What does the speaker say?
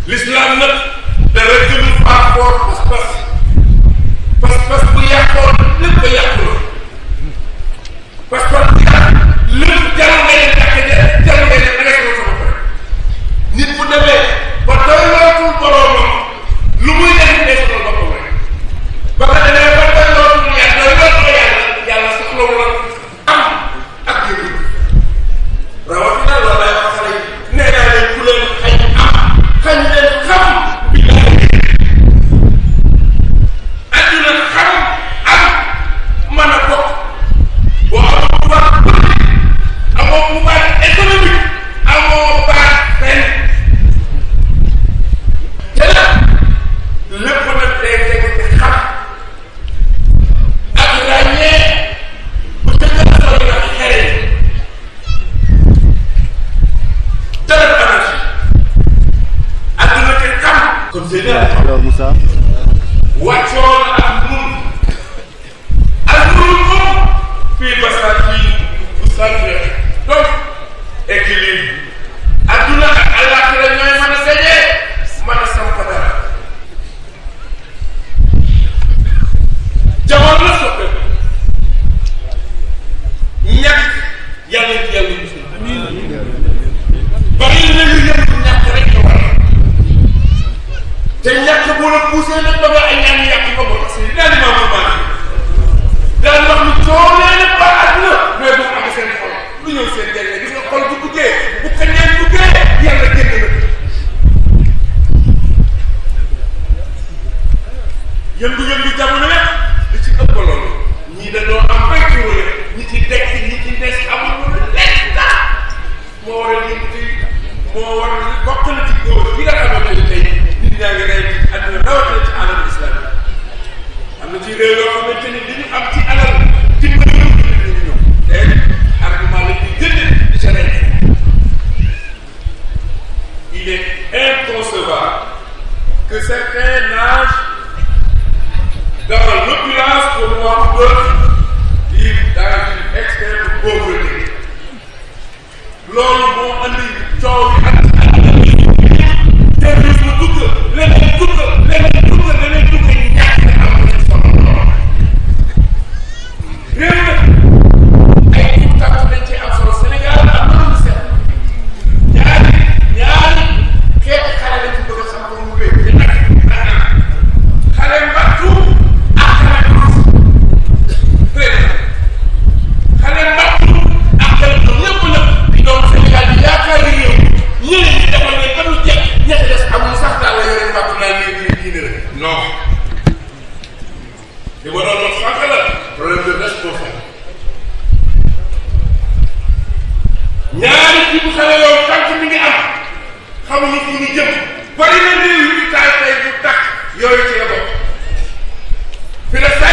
l'islam nag dara gënul faa foor pas-pas pas-pas bu yàqoon lépp ba yàqu la pas-pas bu yàq lépp jarul nga leen jàkk ja jarul nga leen arrêté sama bopp nit bu demee ba doy lootul boroomam lu muy def day sonal boppam rek ba nga demee ba doy lootul yàlla doy lootul yàlla yàlla soxlawul la am ak yëngu rawatina loolu lay wax xale yi nee naa leen ku leen xañ am xañ leen xam bi adduna xam am mën a bokk boo amoo pouvoir politique amoo pouvoir économique amoo baat fenn te nag lépp nag day tegu ci xam ak ràññee bu ca gën a sori nag xereñ dara anarchie adduna te xam kon c'est alors Moussa wàccoon ak nun ak nun moom fii basaat fii bu sant donc équilibre adduna ak àllaaxira ñooy mën a dajee mën a samp dara jamono la soppe ñàkk yàlla ci yàlla musul bari na ñu yëngu ñàkk rek ñu war te ñàkk bu la poussé nag ba nga ay ñaan yàq ko ba parce que daal di maam maa daal wax ni coolee na ba àdduna mais bu am seen xol lu ñëw seen jege gis nga xol bu duggee bu kañeen duggee yàlla génn na yëngu-yëngu jamono yëpp li ci ëpp loolu ñii dañoo am bay ci wële ñi ci dekk ñi ci des amul lekk moo waral yëngu moo waral bokk na ci góor yi nga xamante ni tey nit ñaa ngi rey ci àdduna rawatina ci alal islam am na ci réew yoo xamante ni li ñu am ci alal dimbali ñu ñu ñu ñëw te argument la ñuy jënd di ca rey il est inconcevable que certains nagent dans l'opulence pour voir d'autres vivre dans une extrême pauvreté loolu moo andi coow yi ak terrorisme dugg leneen dugg leneen dugg leneen dugg ñàkk am na solo lool réew nag ay tout tàkk dañ ci am solo Sénégal am na lu seet ñaari ñaari xeeti xale lañ ci bëgg a xam ko mu wéy te nag xale mbattu ak xale tuus très bien xale mbattu ak xale tuus ñëpp nag di doon Sénégal bi yaakaar ni réew ñeneen ñi defal ne ba ñu jekk ñett des amul sax daal la yore mbattu naa leen di diine rek non li ma doon wax sànq la problème de responsable ñaari ji bu xale yow tànk mi ngi am xamuñu fu ñu jëm bari na réew yu taal tey bu takk yooyu ci la bokk fi la